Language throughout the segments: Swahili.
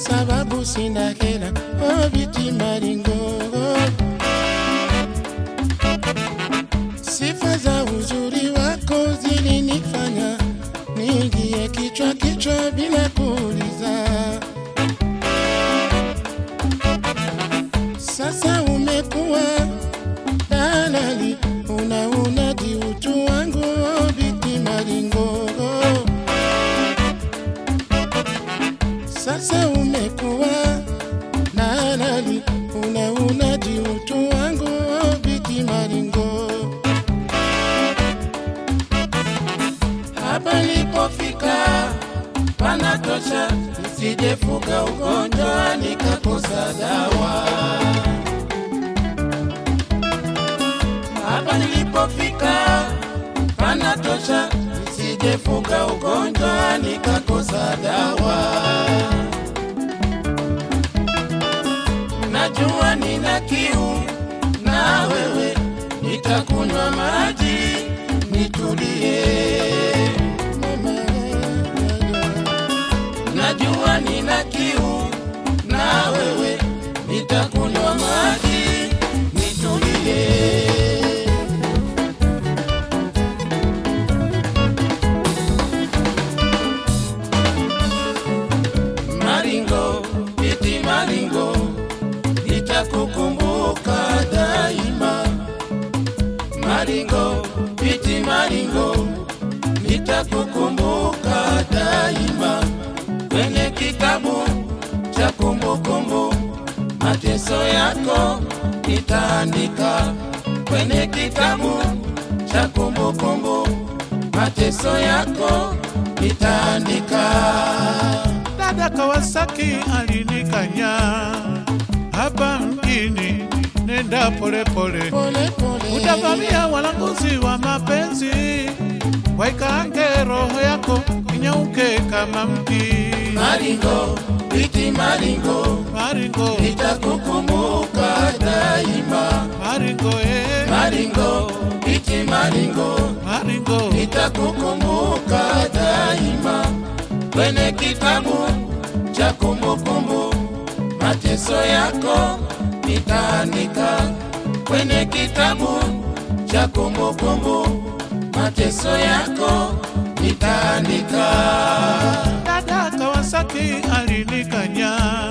sababu sina hela. Oh, biti maringo, sifa za uzuri wako zilinifanya niingie kichwa kichwa bila kuuliza. Sasa umekuwa dalali, unaunadi utu wangu, oh, biti maringo. Sasa umekuwa dalali, unaunadi utu wangu, oh, biti maringo. Hapa nilipofika panatosha, nisijefuka ugonjwa nikakosa dawa. Hapa nilipofika panatosha, nisijefuka ugonjwa nikakosa dawa. Najua nina kiu na wewe, nitakunywa maji nitulie. Najua nina kiu na wewe, nitakunywa maji nitulie. Maringo, iti maringo, nitakukumbuka daima. Maringo, iti maringo, nitakukumbuka daima. Kwenye kitabu cha kumbukumbu, mateso yako nitaandika. Kwenye kitabu cha kumbukumbu, mateso yako nitaandika. Dada Kawasaki alinikanya hapa mjini, nenda polepole, Pole pole, utavamia walanguzi wa mapenzi, waikange roho yako inyauke kama mti. Maringo, iti maringo, Maringo, nitakukumbuka daima. maringo, eh, Maringo, iti maringo, maringo, nitakukumbuka daima. Kwenye kitabu cha kumbukumbu, mateso yako nitaandika. Kwenye kitabu cha kumbukumbu, mateso yako nitaandika. Dada Kawasaki alinikanya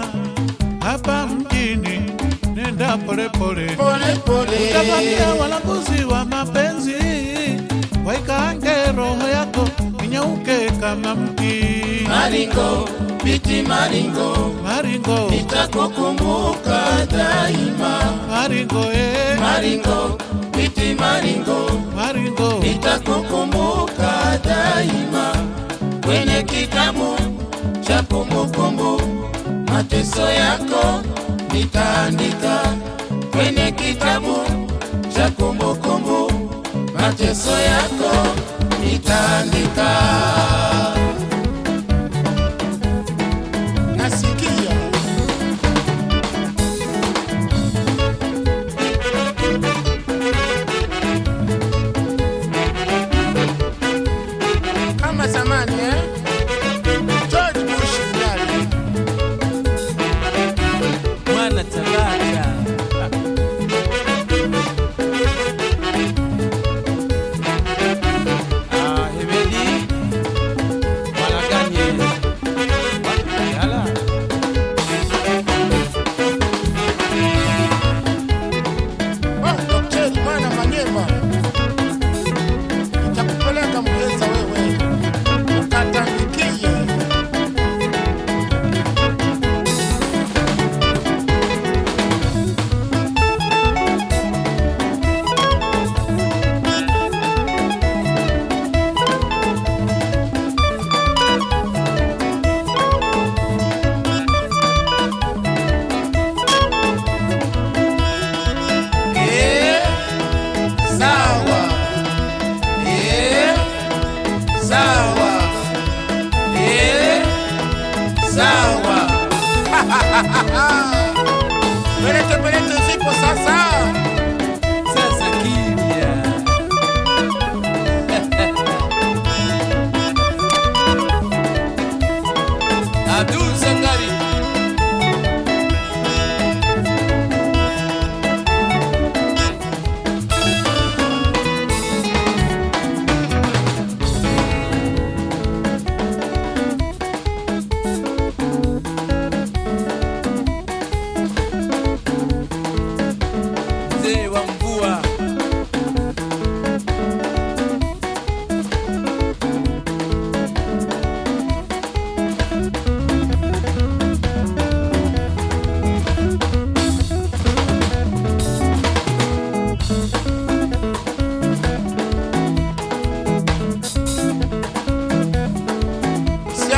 hapa mjini, nenda polepole, Pole pole, utavamia walanguzi wa mapenzi, waikange roho yako inyauke kama mti. Maringo, biti maringo, Maringo, nitakukumbuka daima. maringo, eh, Maringo, biti maringo, maringo, nitakukumbuka daima. Kwenye kitabu cha kumbukumbu, mateso yako nitaandika. Kwenye kitabu cha kumbukumbu, mateso yako nitaandika. Nasikia kama zamani eh? George Bush ndani mwana Tabata. Ah, Hemedi Mwalaganye watu Kayala Oh, Daktari mwana Manyema, nitakupeleka Muheza wewe ukatambikie. Eh, sawa. Eh, sawa. Eh, sawa. Pelete pelete zipo sasa. sasa kimya. Abdul Sangari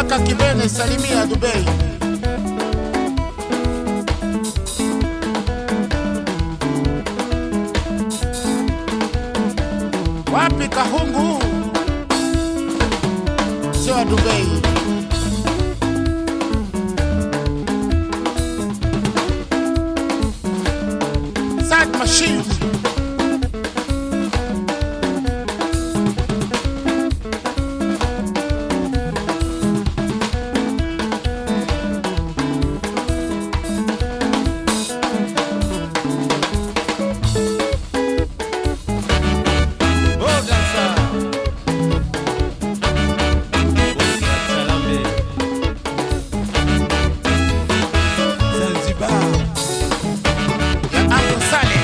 Kaka Kibene, salimia Dubai. Wapi Kahungu? Sio wa Dubai. Sad Machine. Oh, dansa. Bosi wa Chalambe. Zanzibar. ya Uncle Saleh.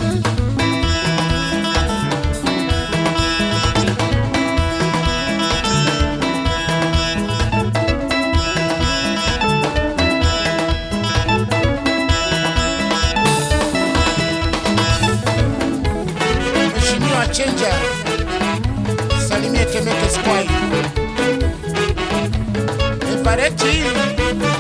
Mheshimiwa Chenja, salimie Temeke Squad. Evareti